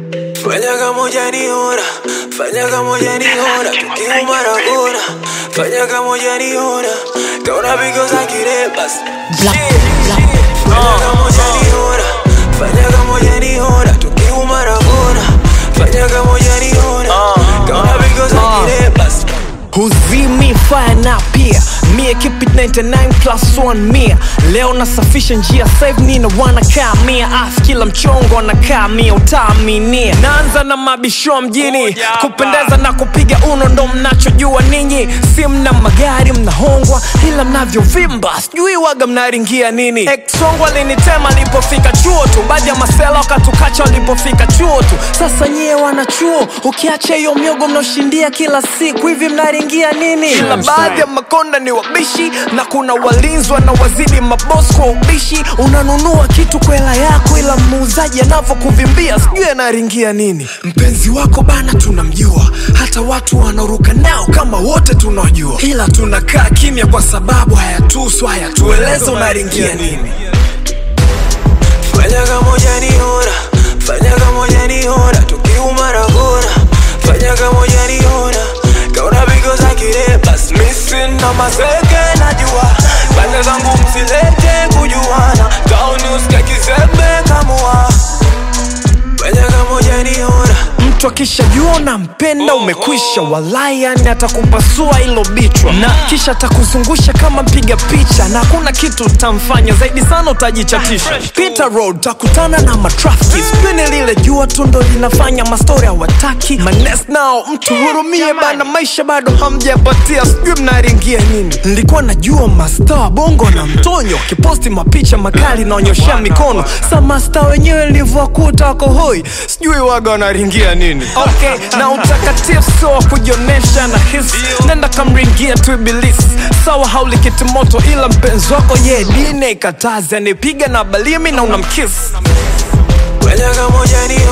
Fanya kama hujaniona, fanya kama hujaniona, tukiumara kona. Fanya kama hujaniona, kaona because I get it, bas. Black, black. Fanya kama hujaniona, fanya kama hujaniona, tukiumara kona. Fanya kama hujaniona, kaona because I get it, bas. huzimi fire na pia mie keep it 99 plus 1 mia leo nasafisha njia save nina wanakaa mia af kila mchongo anakaa mia utaaminia naanza na mabisho mjini kupendeza na kupiga uno ndo mnachojua ninyi si mna magari mnahongwa ila mnavyovimba sijui waga mnaringia nini exongo alinitema alipofika chuo tu baadhi ya masela wakatukacha walipofika chuo tu sasa nyie wanachuo ukiacha hiyo miogo mnaoshindia kila siku hivi mnaringia nini ila baadhi ya makonda ni wabishi na kuna walinzi wanawazidi mabos kwa ubishi unanunua kitu kwa hela yako ila muuzaji anavyokuvimbia sijui anaringia nini mpenzi wako bana tunamjua hata watu wanaoruka nao kama wote tunajua ila tunakaa kimya kwa sababu hayatusu hayatueleza unaringia nini Fanya kama hujaniona, fanya kama hujaniona, tukiumara kona. Fanya kama hujaniona, kaona because I get it, bas. Missing na maseke najua, pande zangu msilete kujuana, town usike kizembe kamua. Fanya kama hujaniona, mtu akishajua unampenda umekwisha walai yani atakupasua ilo bichwa na kisha atakuzungusha kama mpiga picha na hakuna kitu utamfanya zaidi sana utajichatisha Peter road takutana na matrafiki spini lile jua tu ndo linafanya mastori hawataki manes nao mtu hurumie bana maisha bado hamjapatia sijui mnaringia nini nilikuwa najua masta wa bongo na mtonyo kiposti mapicha makali naonyoshea mikono sa masta wenyewe nilivyowakuta wako hoi sijui waga wanaringia nini okay na utakatifu sio wa kujionesha na hisi nenda kamringia tu ibilisi sawa haulikiti moto ila mpenzi wako ye dine ikatazi anipiga na balimi na unamkisi fanya kama hujaniona